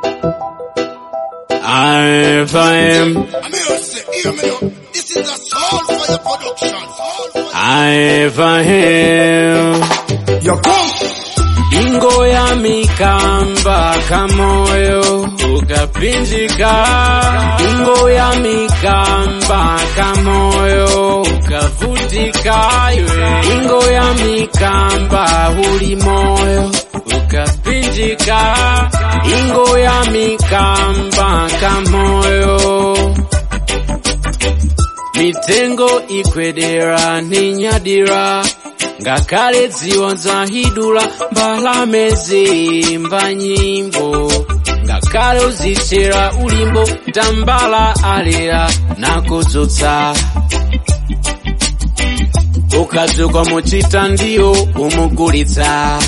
I am, I'm here to say, hear me now. This is a soul fire production. Soul fire. I am. You come. Ingo ya mikamba kamoyo ukapinjika, ingo ya mikamba kamoyo ukavutika, iwe ingo ya mikamba uli moyo ukapinjika, ingo ya mikamba kamoyo mitengo ikwedera ninyadira ngakale dziwa zahidula mbalame zimba nyimbo ngakale uzichera ulimbo tambala alera nakudzutsa ukadzuka muchita ndiyo umugulitsa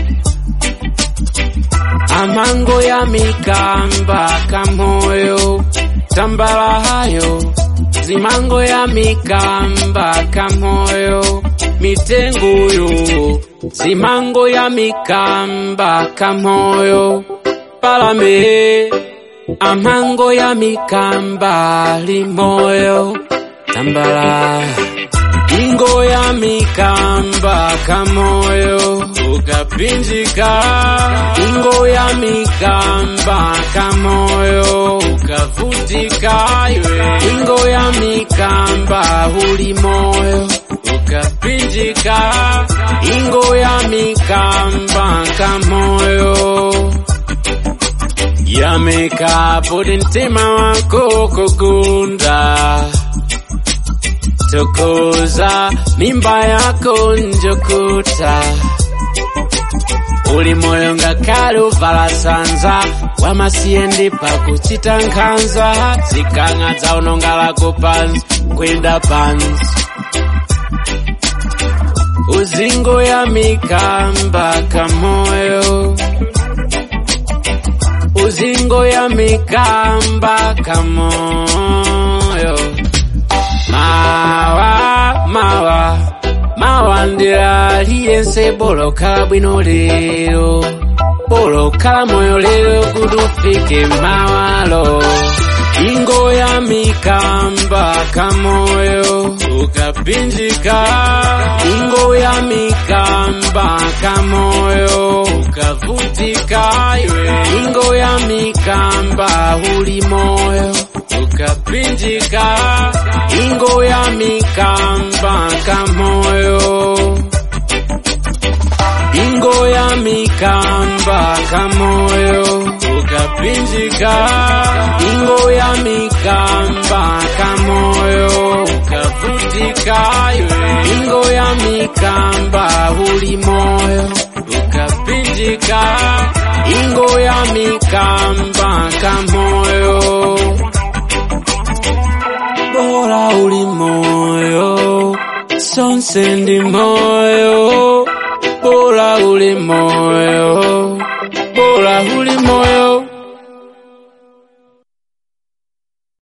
amango ya mikamba kamoyo tambala hayo zimango ya mikamba kamoyo mitenguyo zimango ya mikamba kamoyo palame amango ya mikamba limoyo tambala ingo ya mikamba kamoyo ukapinjika ingo ya mikamba kamoyo ukavutika iwe ingo ya mikamba uli moyo ukapinjika ingo ya mikamba kamoyo yameka podi mtima wako kugunda tukuza mimba yako njokuta uli moyo ngakale uvala sanza wamasiyende pakuchita nkhanza zikang'a dzaunonga lako pansi kwenda pansi uzingo ya mikamba kamoyo uzingo ya mikamba kamoyo mawa mawa mawa ndilaliyense bolokhala bwino lero bolokhala moyo lero kuti ufike mawalo ingo ya mikamba kamoyo ukapinjika ingo ya mikamba kamoyo ukavutika iwe ingo ya mikamba uli moyo ukapinjika ingo ya mikamba kamoyo ingo ya mikamba kamoyo ukapinjika ingo ya mikamba kamoyo ukavutika iwe ingo ya mikamba uli moyo ukapinjika ingo ya mikamba kamoyo bora uli moyo sonse ndi moyo bora uli moyo bora uli moyo